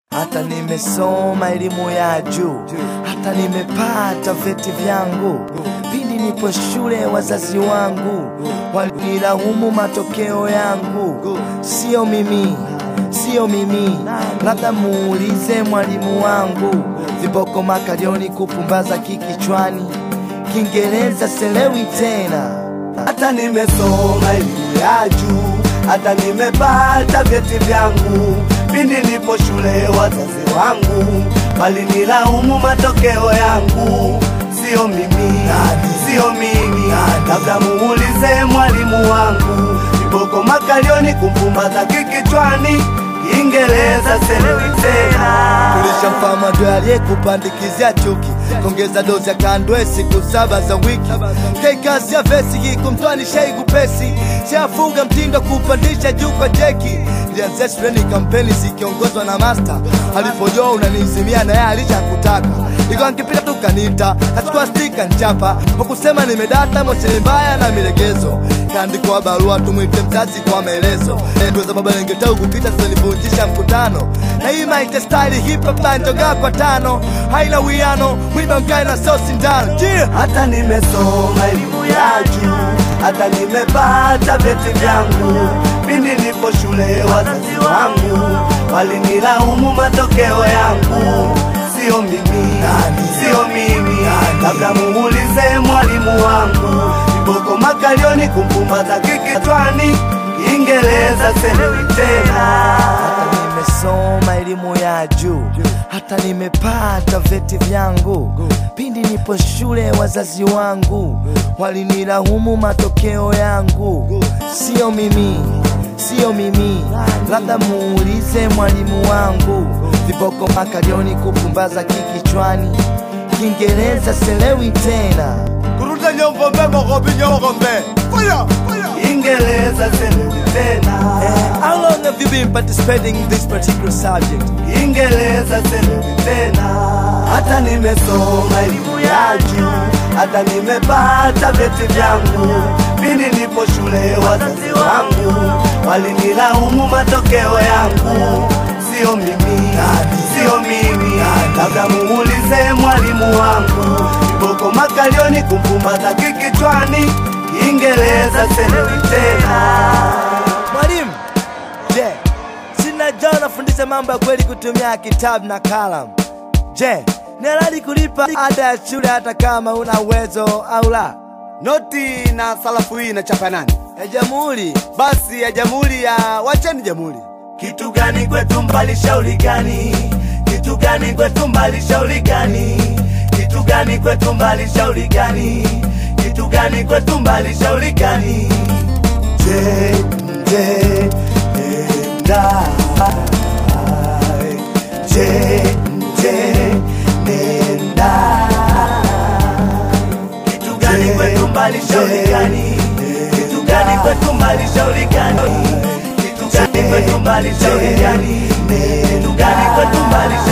hata nimesoma elimu ya juu, hata nimepata vyeti vyangu. Pindi nipo shule, wazazi wangu walinilaumu matokeo yangu. Sio mimi, sio mimi, labda muulize mwalimu wangu. Viboko makalioni, kupumbaza kikichwani, Kiingereza selewi tena. hata nimesoma elimu ya juu, hata nimepata vyeti vyangu. Pindi nipo shule, wazazi wangu walinilaumu matokeo yangu. Sio mimi, sio mimi, labda muulize mwalimu wangu. Viboko makalioni, kumpumbaza kikichwani, Kiingereza selewi tena. Tulishampa madwe aliyekupandikizia chuki, kongeza dozi ya kandwe siku saba za wiki, keikazi ya vesi hii kumtwani shei kupesi, siafunga mtindo kupandisha juu kwa jeki. Ilianzia shuleni kampeni zikiongozwa na master, alipojua unanizimia na yeye alishakutaka, ikawa nkipita tu kanita, kachukua stika nchapa, kwa kusema nimedata mocheni mbaya na milegezo, kaandikwa barua tumwite mzazi kwa maelezo, tuweza baba lengetau kupita sasa nivunjisha mkutano, na hii maite style hip hop banjoga kwa tano, haina wiano, mwiba mkae na sosi ndano, yeah. hata nimesoma elimu ya juu, hata nimepata vyeti vyangu. Pindi nipo shule, wazazi wangu walinilaumu matokeo yangu. Sio mimi, sio mimi, labda muulize mwalimu wangu. Viboko makalioni, kumpumbaza kikichwani, Kiingereza selewi tena. hata nimesoma elimu ya juu, hata nimepata vyeti vyangu. Pindi nipo shule, wazazi wangu walinilaumu matokeo yangu. Sio mimi, sio mimi, labda muulize mwalimu wangu. Viboko makalioni, kupumbaza kikichwani, Kiingereza selewi tena. Kuruta nyombo mbego kobi nyombo mbe. Fire, fire. Kiingereza selewi tena. How long have you been participating in this particular subject? Kiingereza selewi tena. Hata nimesoma elimu ya juu, hata nimepata vyeti vyangu. Pindi nipo shule, wazazi wangu walinilaumu matokeo yangu. Sio mimi, sio mimi, labda muulize mwalimu wangu. Viboko makalioni, kumpumbaza kikichwani, Kiingereza selewi tena. Mwalimu, je, sinajua unafundisha mambo ya kweli kutumia kitabu na kalamu. Je, ni halali kulipa ada ya shule hata kama una uwezo au la? Noti na sarafu hii inachapa nani? Ya jamhuri Basi ya jamhuri ya wacheni jamhuri. Kitu gani kwetu mbali, shauri gani? Kitu gani kwetu mbali, shauri gani? Kitu gani kwetu mbali, shauri gani? Kitu gani kwetu mbali, shauri gani? Je, je, nenda. Je, je, nenda. Kitu gani kwetu mbali, shauri gani? Kitu gani kwetu mbali, shauri gani? Kitu gani kwetu mbali, shauri gani? Kitu gani kwetu mbali,